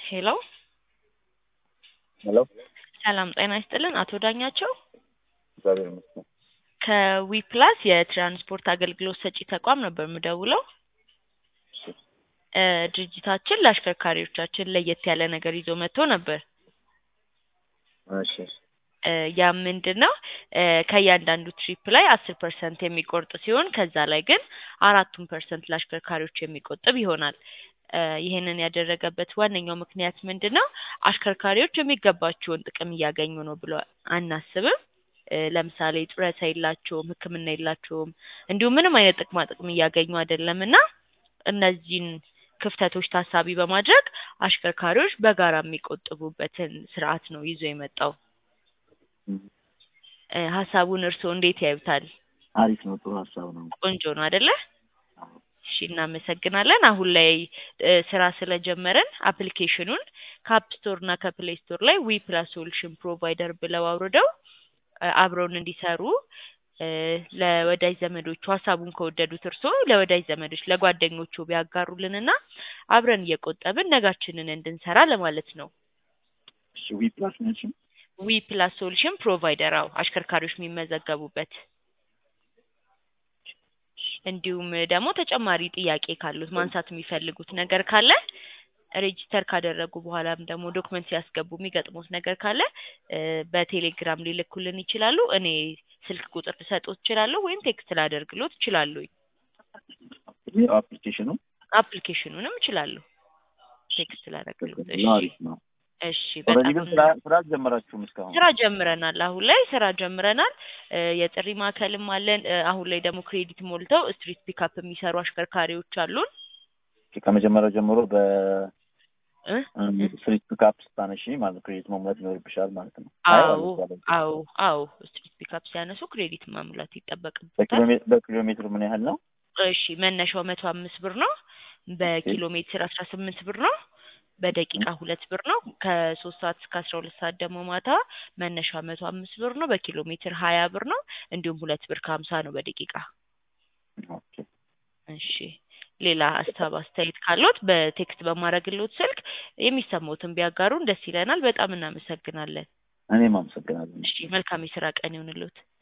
ሄሎ ሄሎ ሰላም ጤና ይስጥልን አቶ ዳኛቸው እግዚአብሔር ይመስገን። ከዊፕላስ የትራንስፖርት አገልግሎት ሰጪ ተቋም ነበር የምደውለው። እሺ እ ድርጅታችን ለአሽከርካሪዎቻችን ለየት ያለ ነገር ይዞ መጥቶ ነበር። እሺ እ ያም ምንድን ነው እ ከእያንዳንዱ ትሪፕ ላይ አስር ፐርሰንት የሚቆርጥ ሲሆን ከዛ ላይ ግን አራቱን ፐርሰንት ለአሽከርካሪዎች የሚቆጥብ ይሆናል። እ ይህንን ያደረገበት ዋነኛው ምክንያት ምንድን ነው? አሽከርካሪዎች የሚገባቸውን ጥቅም እያገኙ ነው ብሎ አናስብም። እ ለምሳሌ ጡረታ የላቸውም፣ ሕክምና የላቸውም፣ እንዲሁም ምንም አይነት ጥቅማ ጥቅም እያገኙ አይደለም እና እነዚህን ክፍተቶች ታሳቢ በማድረግ አሽከርካሪዎች በጋራ የሚቆጥቡበትን ስርዓት ነው ይዞ የመጣው። እም፣ እ ሀሳቡን እርስዎ እንዴት ያዩታል? አሪፍ ነው። ጥሩ ሀሳብ ነው። ቆንጆ ነው አይደለ? አዎ። እሺ እናመሰግናለን። አሁን ላይ እ ስራ ስለጀመረን አፕሊኬሽኑን ከአፕ ስቶር እና ከፕሌይ ስቶር ላይ ዊ ፕላስ ሶሉሽን ፕሮቫይደር ብለው አውርደው እ አብረውን እንዲሰሩ እ ለወዳጅ ዘመዶቹ ሀሳቡን ከወደዱት እርስዎ ለወዳጅ ዘመዶች ለጓደኞቹ ቢያጋሩልንና አብረን እየቆጠብን ነጋችንን እንድንሰራ ለማለት ነው። እሺ ዊ ፕላስ ነች። ዊ ፕላስ ሶሉሽን ፕሮቫይደር አዎ፣ አሽከርካሪዎች የሚመዘገቡበት እንዲሁም ደግሞ ተጨማሪ ጥያቄ ካሉት ማንሳት የሚፈልጉት ነገር ካለ ሬጂስተር ካደረጉ በኋላም ደግሞ ዶክመንት ሲያስገቡ የሚገጥሙት ነገር ካለ እ በቴሌግራም ሊልኩልን ይችላሉ። እኔ ስልክ ቁጥር ልሰጥዎት እችላለሁ ወይም ቴክስት ላደርግሎት እችላለሁ። ይህ አፕሊኬሽኑ አፕሊኬሽኑንም እችላለሁ ቴክስት ላደርግሎት። እሺ አሪፍ ነው። እሺ ኦልሬዲ በጣም ግን ስራ ስራ አልጀመራችሁም እስካሁን? ስራ ጀምረናል። አሁን ላይ ስራ ጀምረናል። እ የጥሪ ማዕከልም አለን። እ አሁን ላይ ደግሞ ክሬዲት ሞልተው ስትሪት ፒካፕ የሚሰሩ አሽከርካሪዎች አሉን። ኦኬ፣ ከመጀመሪያው ጀምሮ በ እ ስትሪት ፒካፕ ስታነሺ ማለት ክሬዲት መሙላት ይኖርብሻል ማለት ነው። አዎ አይ ማለት ነው። አዎ አዎ ስትሪት ፒካፕ ሲያነሱ ክሬዲት መሙላት በኪሎ ይጠበቅበታል። ሜ- በኪሎ ሜትር ምን ያህል ነው? እሺ መነሻው መቶ አምስት ብር ነው። በኪሎ ሜትር አስራ ስምንት ብር ነው። በደቂቃ ሁለት ብር ነው። ከሶስት ሰዓት እስከ አስራ ሁለት ሰዓት ደግሞ ማታ መነሻ መቶ አምስት ብር ነው። በኪሎ ሜትር ሀያ ብር ነው። እንዲሁም ሁለት ብር ከሀምሳ ነው በደቂቃ። ኦኬ እሺ ሌላ ሀሳብ አስተያየት ካሎት በቴክስት በማድረግሎት ስልክ የሚሰማዎትን ቢያጋሩን ደስ ይለናል። በጣም እናመሰግናለን። እኔም አመሰግናለሁ። እሺ መልካም የስራ ቀን ይሁንልዎት።